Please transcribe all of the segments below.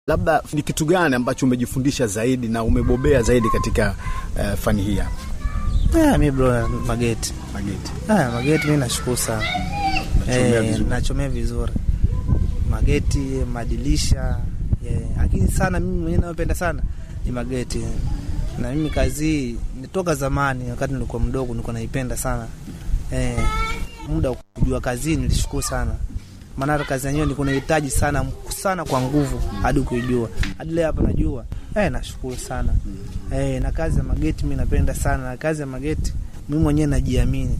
Labda ni kitu gani ambacho umejifundisha zaidi na umebobea zaidi katika uh, fani hii hapa Ah, mi bro mageti mageti? ah, mageti mi nashukuru sana Nachomea Eh, vizuri. nachomea vizuri mageti madilisha yeah. Lakini sana mimi mwenyewe nayopenda sana ni mageti, na mimi kazi hii nitoka zamani, wakati nilikuwa mdogo nilikuwa naipenda sana eh, muda wa kujua kazi hii nilishukuru sana, maana hata kazi yenyewe nilikuwa nahitaji sana sana kwa nguvu hadi kuijua hadi leo hapa najua eh, nashukuru sana eh, na kazi ya mageti mi napenda sana, na kazi ya mageti mimi mwenyewe najiamini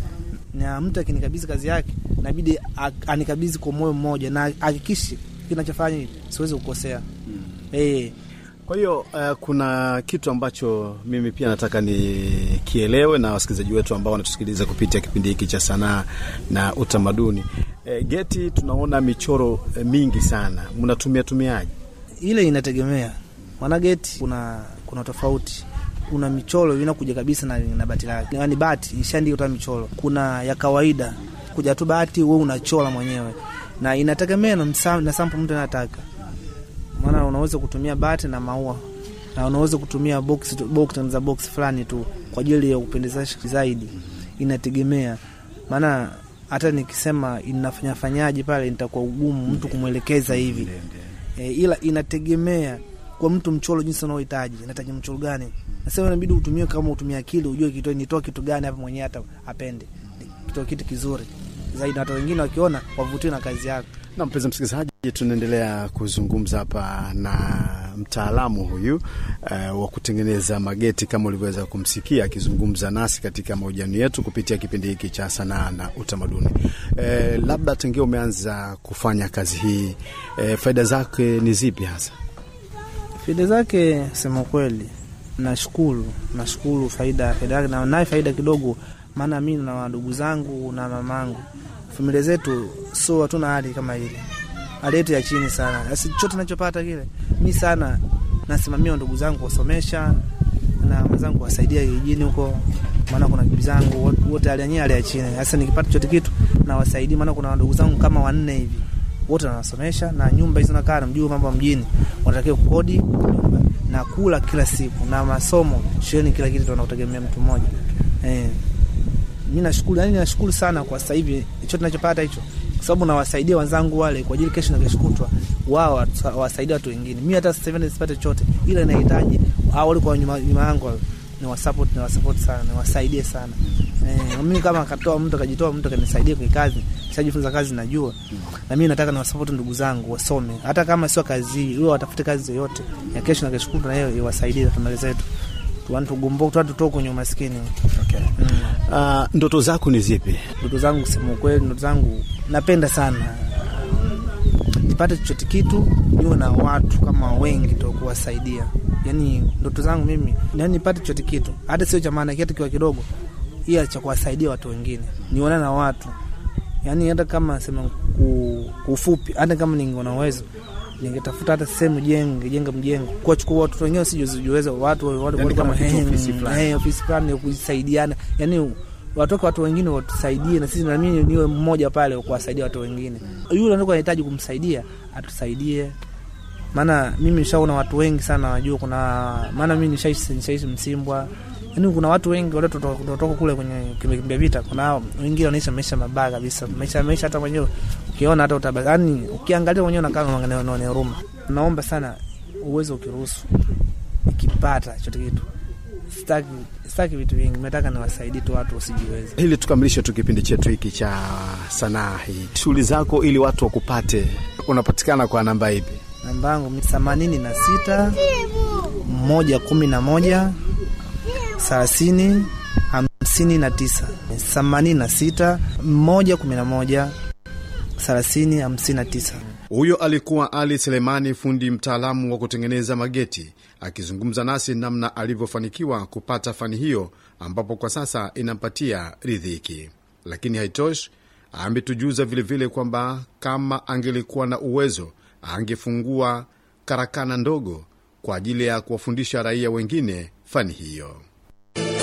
na mtu akinikabidhi kazi yake nabidi a- anikabidhi kwa moyo mmoja na hakikishi kinachofanya hivi siwezi kukosea. Eh, Kwa hiyo uh, kuna kitu ambacho mimi pia nataka nikielewe na wasikilizaji wetu ambao wanatusikiliza kupitia kipindi hiki cha sanaa na utamaduni. E, geti tunaona michoro e, mingi sana, mnatumia tumiaje? ile inategemea maana geti kuna kuna tofauti kuna michoro inakuja kabisa na, na bati lake yani bati ishaandika michoro kuna ya kawaida kuja tu bati wewe unachora mwenyewe na inategemea na, msa- na sample mtu anataka maana unaweza kutumia bati na maua na unaweza kutumia box, box za box fulani tu kwa ajili ya kupendezesha zaidi inategemea maana hata nikisema inafanya fanyaje pale nitakuwa ugumu mtu kumwelekeza hivi e, ila inategemea kwa mtu mchoro jinsi unaohitaji inahitaji mchoro gani nasema inabidi utumie kama utumie akili ujue kitu nitoa kitu gani hapa mwenyewe hata apende kitoa kitu kizuri zaidi na hata wengine wakiona wavutiwe na kazi yako Na mpenzi msikilizaji, tunaendelea kuzungumza hapa na mtaalamu huyu uh, wa kutengeneza mageti kama ulivyoweza kumsikia akizungumza nasi katika mahojiano yetu kupitia kipindi hiki cha sanaa na utamaduni. Uh, labda tangia umeanza kufanya kazi hii uh, faida zake ni zipi hasa? faida zake sema kweli nashukuru nashukuru faida faida yake na naye faida kidogo maana mi na wadugu zangu na mamangu familia zetu so hatuna hali kama ile hali yetu ya chini sana basi chote nachopata kile mi sana nasimamia ndugu zangu kuwasomesha na mwenzangu kuwasaidia kijijini huko maana kuna bibi zangu wote- wote hali yenyewe hali ya chini sasa nikipata chote kitu nawasaidia maana kuna ndugu zangu kama wanne hivi wote nawasomesha na nyumba hizo nakaa namjua mambo ya mjini wanatakiwa kukodi nyumba na kula kila siku na masomo shuleni kila kitu tunautegemea mtu mmoja eh mi nashukuru yani nashukuru sana kwa sasa hivi hicho tunachopata hicho kwa sababu nawasaidia wenzangu wale kwa ajili kesho na kesho kutwa wao watu- wawasaidie watu wengine mi hata sasa hivi nisipate chochote ila inahitaji hao walikuwa nyuma nyuma yangu wale, ni wasupport ni wasupport sana niwasaidie sana eh, mimi kama akatoa mtu akajitoa mtu akanisaidia kwa kazi nishajifunza kazi najua na mimi nataka niwasupport ndugu zangu wasome hata kama sio kazi hii wao watafute kazi yoyote ya kesho na kesho kutwa na yeye iwasaidie familia zetu tuani tugomboke tuani tutoke kwenye umaskini Okay. mm. Uh, ndoto zako ni zipi? ndoto zangu kusema ukweli, ndoto zangu napenda sana nipate chochote kitu, niwe na watu kama wengi to kuwasaidia. Yani ndoto zangu mimi yani nipate chochote kitu, hata sio cha maana kitu kiwa kidogo, ila cha kuwasaidia watu wengine, nione na watu yani, hata kama sema ku- kwa ufupi, hata kama ningeona uwezo ningetafuta hata sehemu jenge jenga mjengo kuwachukua watoto wengine sijuweza watu watu Yani watu kama kama kitu eh, ofisi fulani. eh, ofisi fulani ya kusaidiana, yani watoke watu wengine watusaidie na sisi na mimi niwe mmoja pale wa kuwasaidia watu wengine. Yule ndio anahitaji kumsaidia atusaidie, maana mimi nishaona watu wengi sana wajua, kuna maana mimi nishaishi nishaishi Msimbwa, yani kuna watu wengi wale kutoka kule kwenye kimbia vita, kuna wengine wanaishi maisha mabaya kabisa, maisha maisha hata mwenyewe ukiona hata utabaki, yani ukiangalia mwenyewe unakaa unaona huruma. Naomba sana uwezo ukiruhusu, nikipata chote kitu sitaki sitaki vitu vingi, nataka niwasaidie tu watu wasijiweza. Ili tukamilishe tu kipindi chetu hiki cha sanaa hii, shughuli zako ili watu wakupate, unapatikana kwa namba ipi? Namba yangu themanini na sita moja kumi na moja thelathini hamsini na tisa themanini na sita moja kumi na moja thelathini hamsini na tisa. Huyo alikuwa Ali Selemani, fundi mtaalamu wa kutengeneza mageti, akizungumza nasi namna alivyofanikiwa kupata fani hiyo, ambapo kwa sasa inampatia ridhiki. Lakini haitoshi, ametujuza vilevile kwamba kama angelikuwa na uwezo angefungua karakana ndogo kwa ajili ya kuwafundisha raia wengine fani hiyo.